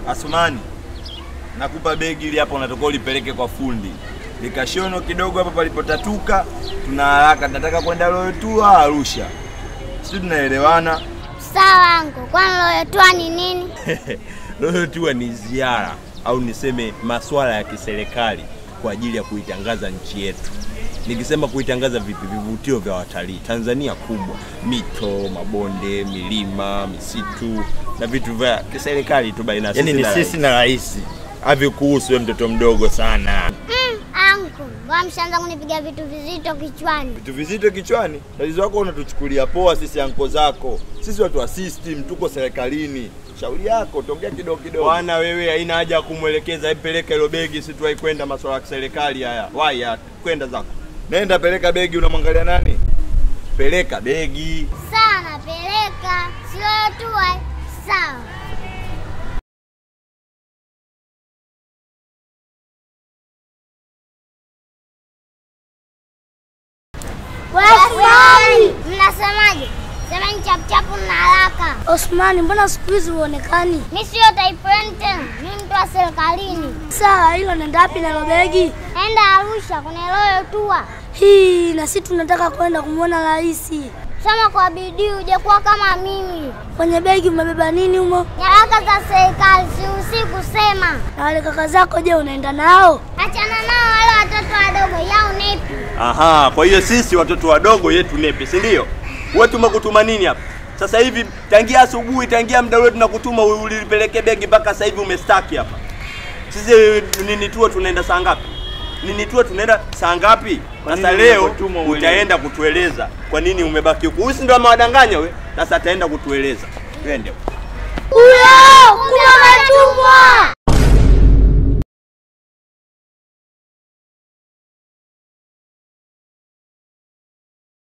Asumani, nakupa begi ili hapa unatoka ulipeleke kwa fundi likashono kidogo hapa palipotatuka. Tuna haraka, tunataka kwenda Loyotua Arusha, sisi tunaelewana. Sawa anko, kwani Loyotua ni nini? Loyotua ni ziara au niseme masuala ya kiserikali kwa ajili ya kuitangaza nchi yetu. Nikisema kuitangaza vipi? Vivutio vya watalii. Tanzania kubwa, mito, mabonde, milima, misitu na vitu vya kiserikali tu baina ya Yaani ni na sisi na rais, havikuhusu wewe mtoto mdogo sana. Mm, anko, mbona mshaanza kunipiga vitu vizito kichwani? Vitu vizito kichwani, tatizo wako unatuchukulia poa sisi anko zako. Sisi watu wa system, tuko serikalini. Shauri yako, tongea kidogo kidogo. Bwana wewe, haina haja ya kumwelekeza, ipeleke hilo begi, si tuwahi kwenda masuala ya kiserikali haya. Wai ya kwenda zako. Nenda peleka begi, unamwangalia nani? Peleka begi. Sawa, napeleka. Si Loyotua? eh? Sawa. Wafai! Mnasemaje? Semeni chapuchapu na haraka. Osmani, mbona siku hizi huonekani? Mi sio typhoon tena, mi mtu wa serikalini. Sawa, hilo nenda wapi na hilo begi? Enda Arusha kwenye Loyotua. Hii na sisi tunataka kwenda kumwona rais. Soma kwa bidii uje kuwa kama mimi. Kwenye begi umebeba nini humo? Nyaraka za serikali sihusi kusema. Na wale kaka zako, je, unaenda nao? Achana nao wale watoto wadogo yao nepi. Aha, kwa hiyo sisi watoto wadogo yetu nepi, si ndio? Wewe tumekutuma nini hapa? Sasa hivi tangia asubuhi, tangia muda ule tunakutuma ulipeleke begi mpaka sasa hivi umestaki hapa. Sisi nini tuo tunaenda saa ngapi? Nini tuo tunaenda saa ngapi? Kwa Sasa nini leo umekutuma uelewe? utaenda kutueleza kwa nini umebaki huku. Huyu si ndo amewadanganya we? Sasa ataenda kutueleza. Twende. Huyo! Kuna matumbo!